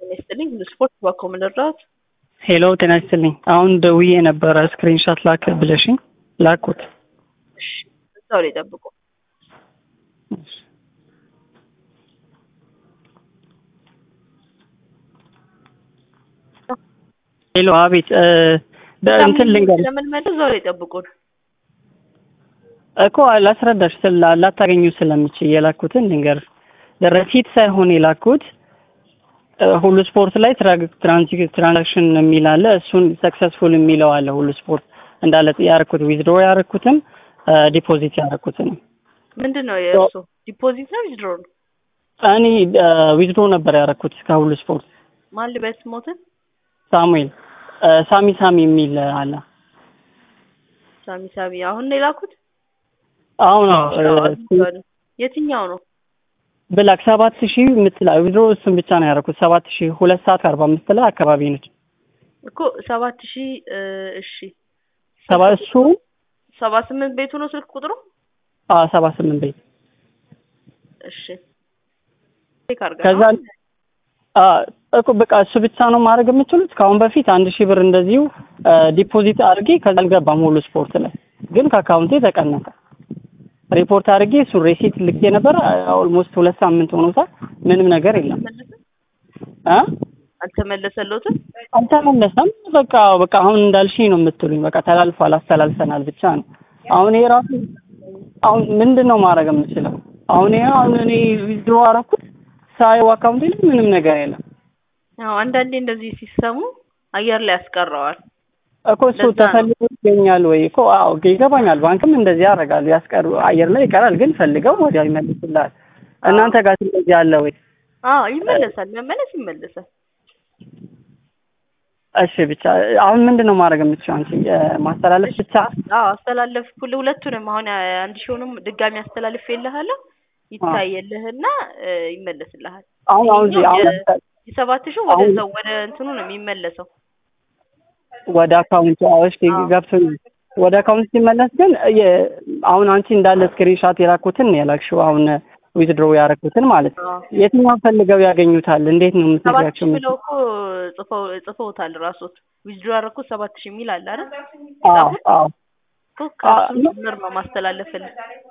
ጤና ይስጥልኝ ሁሉ ስፖርት ባኮ ምን ልርዳዎት? ሄሎ ጤና ይስጥልኝ። አሁን ደውዬ ነበረ ስክሪንሾት ላክ ብለሽኝ ላኩት። እሺ እዛው ላይ ጠብቁ። ሄሎ አቤት እ እንትን ልንገርሽ ስለምንመለስ እዛው ላይ ጠብቁን። እኮ ላስረዳሽ ስላ ላታገኙ ስለምችል የላኩትን ልንገርሽ። ረሲት ሳይሆን የላኩት እ ሁሉ ስፖርት ላይ ትራንዚ- ትራንዛክሽን የሚል አለ። እሱን ሰክሰስፉል የሚለው አለ። ሁሉ ስፖርት እንዳለ ያረኩት ዊዝድሮ ያረኩትም ዲፖዚት ያረኩትንም ምንድን ነው የእርሱ ዲፖዚት ነው ዊዝድሮ ነው? እኔ ዊዝድሮ ነበር ያረኩት ከሁሉ ስፖርት። ማን ልበስ ሞትን ሳሙኤል እ ሳሚ ሳሚ የሚል አለ። ሳሚ ሳሚ አሁን ነው የላኩት? አሁን የትኛው ነው? ብላክ ሰባት ሺህ የምትላ ዊዝድሮ እሱን ብቻ ነው ያደረኩት። ሰባት ሺህ ሁለት ሰዓት ከአርባ አምስት ላይ አካባቢ ነች። እኮ ሰባት ሺህ እሺ ሰባ እሱ ሰባ ስምንት ቤቱ ነው ስልክ ቁጥሩ? አ ሰባ ስምንት ቤት እሺ ቼክ አድርጋ ከዛ አ እኮ በቃ እሱ ብቻ ነው ማድረግ የምችሉት። ከአሁን በፊት አንድ ሺህ ብር እንደዚሁ ዲፖዚት አድርጌ ከዛ አልገባም ሁሉ ስፖርት ላይ ግን ከአካውንቴ ተቀነሰ። ሪፖርት አድርጌ እሱን ሬሲት ልኬ ነበር። ኦልሞስት ሁለት ሳምንት ሆኖታል። ምንም ነገር የለም እ አልተመለሰለትም? አልተመለሰም። በቃ በቃ አሁን እንዳልሽኝ ነው የምትሉኝ። በቃ ተላልፏል፣ አስተላልፈናል ብቻ ነው። አሁን ይሄ ራሱ አሁን ምንድን ነው ማድረግ የምችለው? አሁን ይሄ አሁን እኔ ዊዝድሮ አደረኩት ሳየው አካውንቴ ላይ ምንም ነገር የለም። አዎ አንዳንዴ እንደዚህ ሲሰሙ አየር ላይ ያስቀረዋል። እኮ እሱ ተፈልጎ ይገኛል ወይ እኮ አዎ ይገባኛል። ባንክም እንደዚህ ያደርጋሉ፣ ያስቀሩ አየር ላይ ይቀራል፣ ግን ፈልገው ወዲያው ይመልሱልሃል። እናንተ ጋር እንደዚህ አለ ወይ? አዎ ይመለሳል፣ መመለስ ይመለሳል። እሺ ብቻ አሁን ምንድን ነው ማድረግ የምትችይው አንቺ? ማስተላለፍ ብቻ? አዎ አስተላለፍኩልህ ሁለቱንም። አሁን አንድ ሺውንም ድጋሚ አስተላልፍ የለሃለሁ ይታየልህና ይመለስልሃል። አሁን አሁን አሁን የሰባት ሺው ወደዛው ወደ እንትኑ ነው የሚመለሰው ወደ አካውንቱ አዎሽ ገብቶኛል። ወደ አካውንት ሲመለስ ግን አሁን አንቺ እንዳለ ስክሪንሻት የላኩትን ነው የላክሽው። አሁን ዊዝድሮ ያደረኩትን ማለት ነው። የትኛው ፈልገው ያገኙታል? እንዴት ነው ሰባት የምትነግራቸው? ሺህ ብለው እኮ ጽፈው ጽፈውታል ራሶት ዊዝድሮ ያደረኩት ሰባት ሺህ የሚል አለ አይደል? አዎ አዎ እኮ ከእሱ ጭምር ነው ማስተላለፍልህ።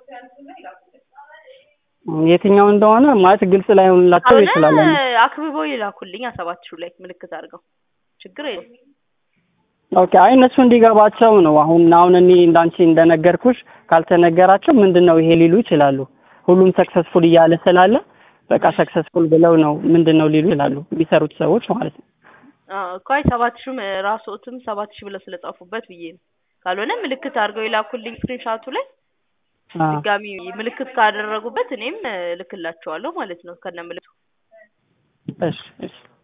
የትኛው እንደሆነ ማለት ግልጽ ላይሆንላቸው ይችላል። ካልሆነ አክብበው ይላኩልኝ ሰባት ሺው ላይ ምልክት አድርገው ችግር የለም። ኦኬ አይ እነሱ እንዲገባቸው ነው። አሁን አሁን እኔ እንዳንቺ እንደነገርኩሽ ካልተነገራቸው ምንድን ነው ይሄ ሊሉ ይችላሉ። ሁሉም ሰክሰስፉል እያለ ስላለ በቃ ሰክሰስፉል ብለው ነው ምንድን ነው ሊሉ ይችላሉ የሚሰሩት ሰዎች ማለት ነው። አዎ እኮ አይ ሰባት ሺህም ራስዎትም ሰባት ሺህ ብለው ስለጻፉበት ብዬ ነው። ካልሆነ ምልክት አድርገው ይላኩልኝ ስክሪንሻቱ ላይ ድጋሚ ምልክት ካደረጉበት እኔም እልክላቸዋለሁ ማለት ነው ከነ ምልክቱ። እሺ እሺ